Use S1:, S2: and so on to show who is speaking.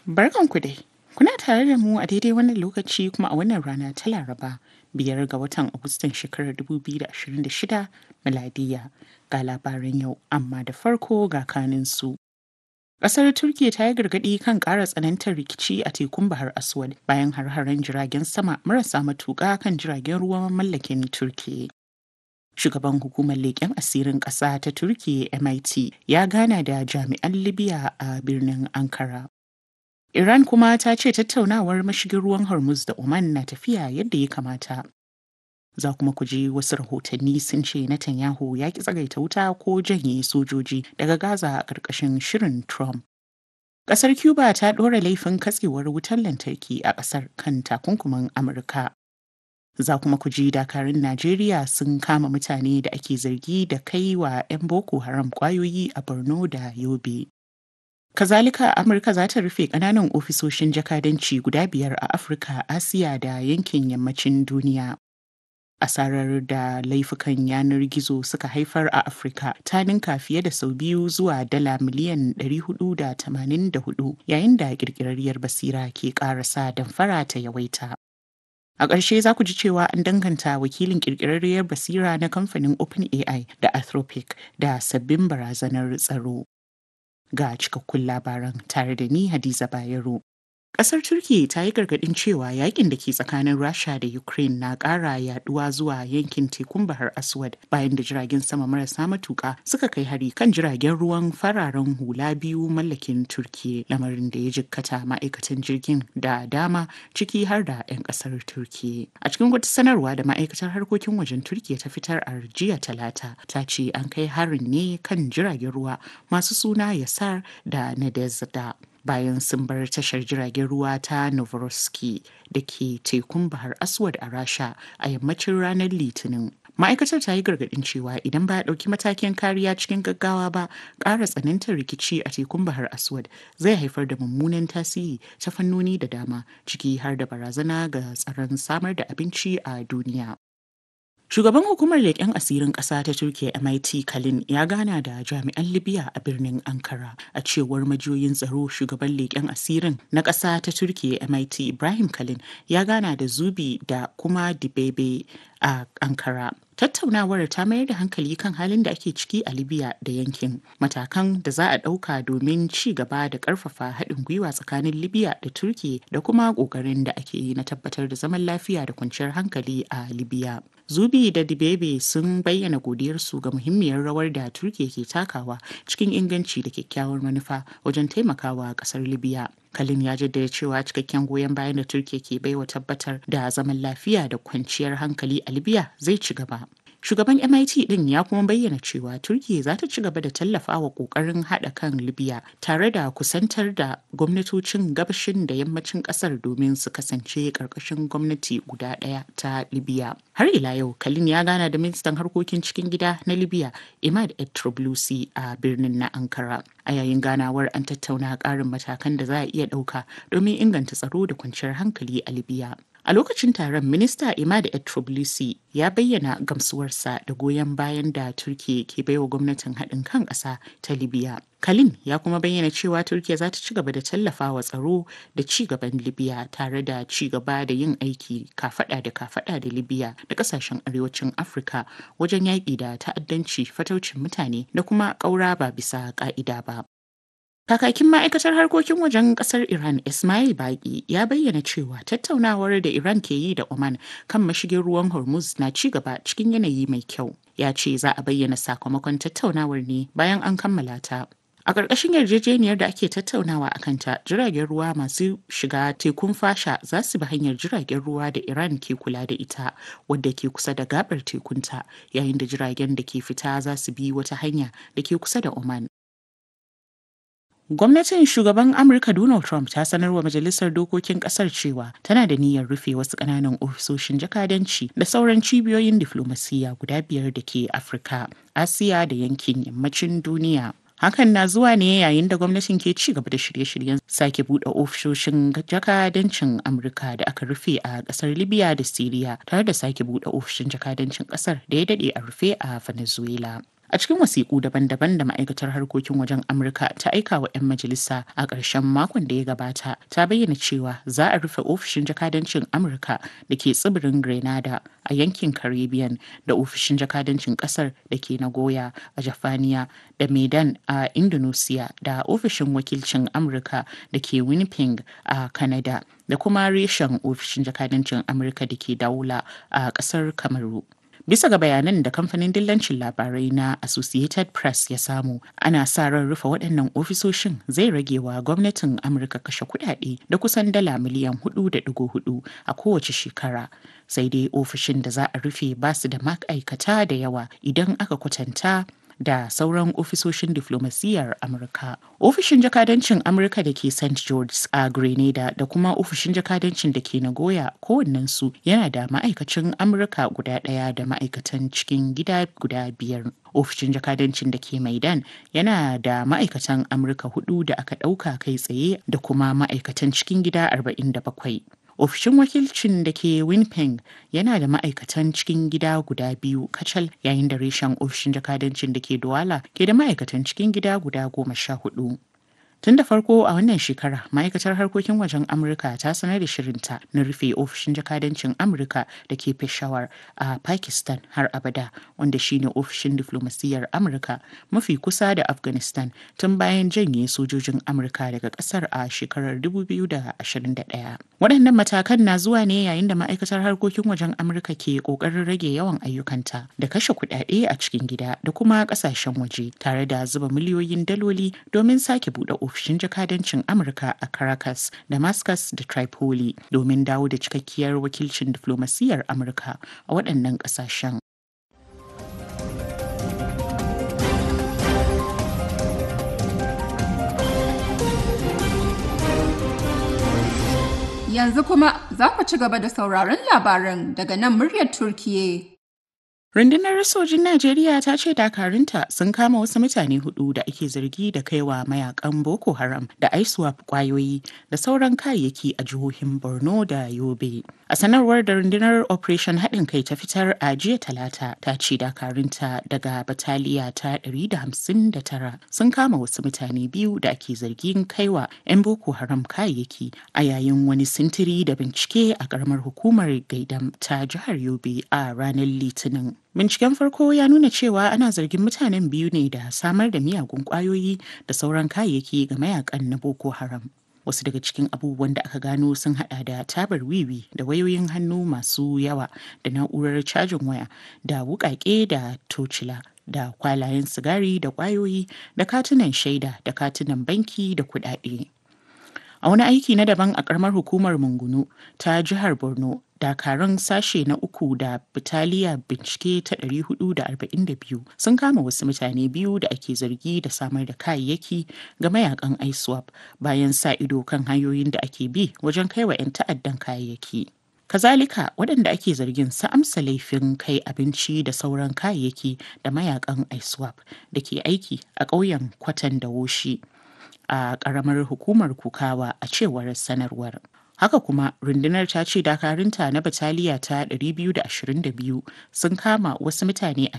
S1: Barkanku dai. Kuna tare da mu a daidai wannan lokaci kuma a wannan rana ta Laraba biyar ga watan Agustan shekarar 2026 miladiya ga labaran yau amma da farko ga kaninsu. Ƙasar Turkiyya ta yi gargaɗi kan ƙara tsanantar rikici a tekun Bahar Aswad bayan har-haren jiragen sama marasa matuƙa kan jiragen ruwan mallakin Turkiyya. Shugaban hukumar leƙen asirin ƙasa ta Turkiyya MIT ya gana da jami'an Libya a birnin Ankara. Iran kuma ta ce tattaunawar mashigin ruwan Hormuz da Oman na tafiya yadda ya kamata. Za kuma ku ji wasu rahotanni sun ce Netanyahu ya ki tsagaita wuta ko janye sojoji daga Gaza a ƙarƙashin shirin Trump. Ƙasar Cuba ta ɗora laifin katsewar wutar lantarki a ƙasar kan takunkumin Amurka. Za kuma ku ji dakarun Najeriya sun kama mutane da ake zargi da kai wa 'yan Boko Haram ƙwayoyi a Borno da Yobe. Kazalika Amurka za ta rufe ƙananan ofisoshin jakadanci guda biyar a Afirka, Asiya da yankin yammacin duniya. Asarar da laifukan yanar gizo suka haifar a Afirka ta ninka fiye da sau biyu zuwa dala miliyan 484 yayin da ƙirƙirarriyar basira ke ƙarasa damfara ta yawaita. A ƙarshe za ku ji cewa an danganta wakilin ƙirƙirarriyar basira na kamfanin OpenAI da Anthropic da sabbin barazanar tsaro. ga cikakkun labaran tare da ni Hadiza Bayero. Ƙasar Turki ta yi gargaɗin cewa yakin da ke tsakanin Rasha da Ukraine na ƙara yaduwa zuwa yankin tekun Bahar Aswad bayan da jiragen sama marasa matuƙa suka kai hari kan jiragen ruwan fararen hula biyu mallakin Turki lamarin da ya jikkata ma'aikatan jirgin da dama ciki har da 'yan ƙasar Turki. A cikin wata sanarwa da ma'aikatar harkokin wajen Turki ta fitar a jiya talata ta ce an kai harin ne kan jiragen ruwa masu suna Yasar da Nadezda. bayan sun bar tashar jiragen ruwa ta Novorossiysk da ke tekun Bahar Aswad a Rasha a yammacin ranar Litinin. Ma'aikatar ta yi gargaɗin cewa idan ba a ɗauki matakin kariya cikin gaggawa ba, ƙara tsanantar rikici a tekun Bahar Aswad zai haifar da mummunan tasiri ta fannoni da dama, ciki har da barazana ga tsaron samar da abinci a duniya. Shugaban hukumar leƙen asirin ƙasa ta Turkiyya MIT Kalin ya gana da jami'an Libya a birnin Ankara. A cewar majiyoyin tsaro shugaban leƙen asirin na ƙasa ta Turkiyya MIT Ibrahim Kalin ya gana da Zubi da kuma Dibebe a Ankara. Tattaunawar ta mayar da hankali kan halin da ake ciki a Libya da yankin, matakan da za a ɗauka domin ci gaba da ƙarfafa haɗin gwiwa tsakanin Libya da Turkiyya da kuma ƙoƙarin da ake yi na tabbatar da zaman lafiya da kwanciyar hankali a Libya. Zubi da Dibebe sun bayyana godiyarsu ga muhimmiyar rawar da Turkiyya ke takawa cikin inganci da kyakkyawar manufa wajen taimakawa ƙasar Libya. Kalin ya jaddada cewa cikakken goyon bayan da Turkiyya ke baiwa tabbatar da zaman lafiya da kwanciyar hankali a Libya zai ci gaba. Shugaban MIT din ya kuma bayyana cewa Turkiyya za ta ci gaba da tallafawa kokarin haɗa kan Libya tare da kusantar da gwamnatocin gabashin da yammacin ƙasar domin su kasance ƙarƙashin gwamnati guda ɗaya ta Libya. Har ila yau, Kalin ya gana da ministan harkokin cikin gida na Libya, Imad Etroblusi a birnin na Ankara. A yayin ganawar an tattauna ƙarin matakan da za a iya ɗauka domin inganta tsaro da kwanciyar hankali a Libya. A lokacin taron, Minista Imad Etroblusi ya bayyana gamsuwarsa da goyon bayan da Turkiyya ke baiwa gwamnatin haɗin kan ƙasa ta Libya. Kalin ya kuma bayyana cewa Turkiyya za ta ci gaba da tallafawa tsaro da ci gaban Libya tare da ci gaba da yin aiki kafada da kafada da Libya da kasashen arewacin Afirka wajen yaƙi da ta'addanci fataucin mutane da kuma ƙaura ba bisa ƙa'ida ba. Kakakin ma'aikatar harkokin wajen kasar Iran Ismail Baki ya bayyana cewa tattaunawar da Iran ke yi da Oman kan mashigin ruwan Hormuz na ci gaba cikin yanayi mai kyau. Ya ce za a bayyana sakamakon tattaunawar ne bayan an kammala ta. A ƙarƙashin yarjejeniyar da ake tattaunawa a kanta, jiragen ruwa masu shiga tekun fasha za su bi hanyar jiragen ruwa da Iran ke kula da ita, wadda ke kusa da gabar tekunta, yayin da jiragen da ke fita za su bi wata hanya da ke kusa da Oman. Gwamnatin shugaban Amurka Donald Trump ta sanar wa Majalisar Dokokin Kasar cewa tana da niyyar rufe wasu ƙananan ofisoshin jakadanci da sauran cibiyoyin diflomasiyya guda biyar da ke Afirka, Asiya da yankin yammacin duniya. Hakan na zuwa ne yayin da gwamnatin ke ci gaba da shirye-shiryen sake buɗe ofishoshin jakadancin Amurka da aka rufe a ƙasar Libya da Siriya tare da sake buɗe ofishin jakadancin ƙasar da ya daɗe a rufe a Venezuela. A cikin wasiƙu daban-daban da ma'aikatar harkokin wajen Amurka ta aika wa 'yan majalisa a ƙarshen makon da ya gabata, ta bayyana cewa za a rufe ofishin jakadancin Amurka da ke tsibirin Grenada a yankin Caribbean da ofishin jakadancin ƙasar da ke Nagoya a Jafaniya da Medan a Indonesia da ofishin wakilcin Amurka da ke Winnipeg a Canada da kuma reshen ofishin jakadancin Amurka da ke Daula a ƙasar Kamaru. Bisa ga bayanan da kamfanin dillancin labarai na Associated Press ya samu, ana sa ran rufe waɗannan ofisoshin zai rage wa gwamnatin Amurka kashe kuɗaɗe da kusan dala miliyan 4.4 a kowace shekara. Sai dai ofishin da za a rufe ba su da ma'aikata da yawa idan aka kwatanta da sauran ofisoshin diflomasiyyar Amurka. Ofishin jakadancin Amurka da ke St. George a Grenada da kuma ofishin jakadancin da ke Nagoya kowannensu yana da ma'aikacin Amurka guda ɗaya da ma'aikatan cikin gida guda biyar. Ofishin jakadancin da ke Maidan yana da ma'aikatan Amurka hudu da aka ɗauka kai tsaye da kuma ma'aikatan cikin gida 47. ofishin wakilcin da ke winnipeg yana da ma'aikatan cikin gida guda biyu kacal yayin da reshen ofishin jakadancin da ke douala ke da ma'aikatan cikin gida guda goma sha hudu tun da farko a wannan shekara ma'aikatar harkokin wajen amurka ta sanar da shirinta na rufe ofishin jakadancin amurka da ke peshawar a pakistan har abada wanda shine ofishin diflomasiyyar amurka mafi kusa da afghanistan tun bayan janye sojojin amurka daga kasar a shekarar 2021 waɗannan matakan na zuwa ne yayin da ma'aikatar harkokin wajen amurka ke ƙoƙarin rage yawan ayyukanta da kashe kuɗaɗe a cikin gida da kuma ƙasashen waje tare da zuba miliyoyin daloli domin sake buɗe ofishin jakadancin amurka a caracas damascus da tripoli domin dawo da cikakkiyar wakilcin diflomasiyyar amurka a waɗannan ƙasashen
S2: Yanzu kuma za ku ci gaba da sauraron labaran daga nan muryar Turkiye.
S1: Rundunar sojin Najeriya ta ce dakarunta sun kama wasu mutane hudu da ake zargi da kaiwa mayakan Boko Haram da ISWAP kwayoyi da sauran kayayyaki a jihohin Borno da Yobe. A sanarwar da rundunar Operation haɗin kai ta fitar a jiya talata ta ce dakarunta daga bataliya ta 159 sun kama wasu mutane biyu da ake zargin kaiwa 'yan Boko Haram kayayyaki a yayin wani sintiri da bincike a ƙaramar hukumar Gaidam ta jihar Yobe a ranar Litinin. Binciken farko ya nuna cewa ana zargin mutanen biyu ne da samar da miyagun kwayoyi da sauran kayayyaki ga mayakan na Boko Haram. Wasu daga cikin abubuwan da aka gano sun hada da tabar wiwi da wayoyin hannu masu yawa da na'urar cajin waya da wukake da tocila da kwalayen sigari da kwayoyi da katunan shaida da katunan banki da kudade. A wani aiki na daban a karamar hukumar Mungunu ta jihar Borno dakarun sashe na uku da bitaliya bincike ta 442 sun kama wasu mutane biyu da ake zargi da samar da kayayyaki ga mayakan iswap bayan sa ido kan hanyoyin da ake bi wajen kaiwa 'yan ta'addan kayayyaki kazalika waɗanda ake zargin su amsa laifin kai abinci da sauran kayayyaki da mayakan iswap da ke aiki a ƙauyen kwatan da woshi a ƙaramar hukumar kukawa a cewar sanarwar Haka kuma rundunar ta ce dakarunta na bataliya ta 222 sun kama wasu mutane